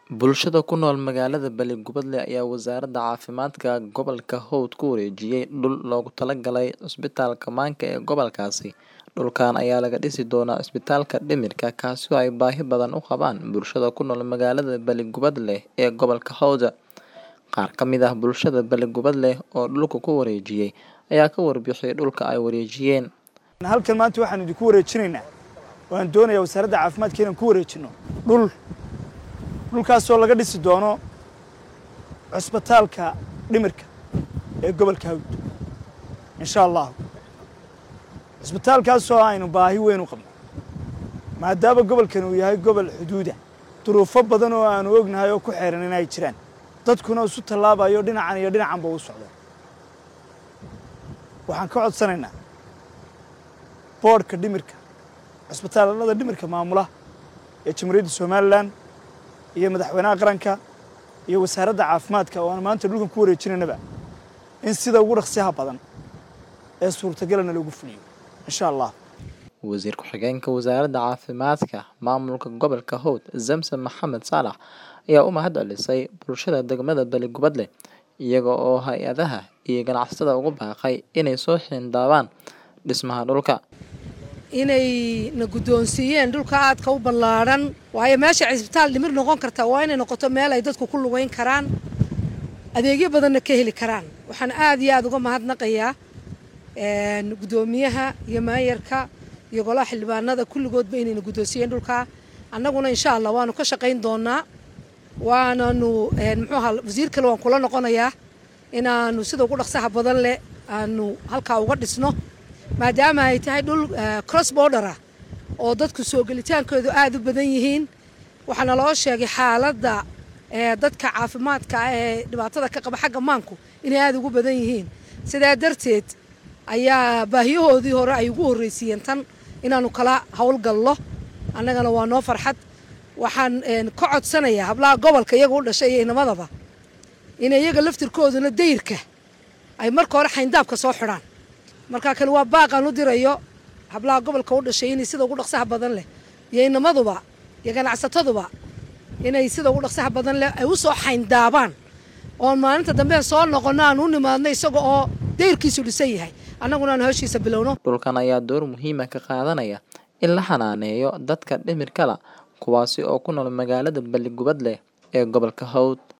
Bulshada ku nool magaalada Balli-Gubadle ayaa Wasaaradda Caafimaadka Gobolka Howd ku wareejiyay dhul loogu talagalay Cisbitaalka Maanka ee gobolkaasi. Dhulkan ayaa laga dhisi doonaa Cisbitaalka Dhimirka, kaasi oo ay baahi badan u qabaan bulshada ku nool magaalada Balli-Gubadle ee gobolka Howd. Qaar ka mid ah bulshada Balli-Gubadle oo dhulka ku wareejiyay ayaa ka warbixiyay dhulka ay wareejiyeen. halkan maanta waxaan idinku wareejinaynaa waan doonayaa wasaaradda caafimaadka inaan ku wareejino dhul dhulkaasoo laga dhisi doono cusbitaalka dhimirka ee gobolka hawd insha allahu cusbitaalkaasoo aynu baahi weyn u qabno maadaama gobolkan uu yahay gobol xuduuda duruufo badan oo aanu ognahay oo ku xeeran in ay jiraan dadkuna isu tallaabayo dhinacan iyo dhinacanba u socdo waxaan ka codsanaynaa boodhka dhimirka cusbitaalada dhimirka maamula ee jamhuuriyadda somalilan iyo madaxweynaha qaranka iyo wasaaradda caafimaadka oo aan maanta dhulkan ku wareejinaynaba in sida ugu dhaqsiyaha badan ee suurtagalana loogu fuliyo insha allah Wasiir ku-xigeenka Wasaaradda Caafimaadka Maamulka Gobolka Howd, Zamzam Maxamed Saalax, ayaa u mahad celisay bulshada degmada Balli-Gubadle, iyaga oo hay-adaha iyo ganacsatada ugu baaqay inay soo xindaabaan dhismaha dhulka. inay na guddoonsiiyeen dhulka aadka u ballaadhan waayo meesha cisbitaal dhimir noqon karta waa inay noqoto meel ay dadku ku lugayn karaan adeegyo badanna ka heli karaan waxaan aad iyo aada uga mahadnaqayaa guddoomiyaha iyo maayarka iyo golaha xildhibaanada kulligoodba inayna guddoonsiiyeen dhulka annaguna insha allah waanu ka shaqayn doonaa waananu muxuu ahaa wasiir kale waan kula noqonayaa inaanu sida ugu dhaqsaha badan leh aanu halkaa uga dhisno maadaama ay tahay dhul cross border ah oo dadku soo gelitaankoodu aada u badan yihiin waxaana loo sheegay xaaladda dadka caafimaadka ee dhibaatada ka qaba xagga maanku inay aada ugu badan yihiin sidaa darteed ayaa baahiyahoodii hore ay ugu horreysiiyeen tan inaanu kala howlgallo annagana waa noo farxad waxaan ka codsanayaa hablaha gobolka iyaga u dhashay iyo inamadaba in iyaga laftirkooduna dayrka ay marka hore xayndaabka soo xidhaan markaa kale waa baaqaan u dirayo hablaha gobolka u dhashay inay sida ugu dhaqsaha badan leh iyo inamaduba iyo ganacsataduba inay sida ugu dhaqsaha badan leh ay u soo xayndaabaan oon maalinta dambe soo noqonno aan u nimaadno isaga oo dayrkiisu dhisan yahay annaguna aan howshiisa bilowno Dhulkan ayaa door muhiima ka qaadanaya in la xanaaneeyo dadka dhimirkala kuwaasi oo ku nool magaalada Balli-Gubadle ee gobolka Howd.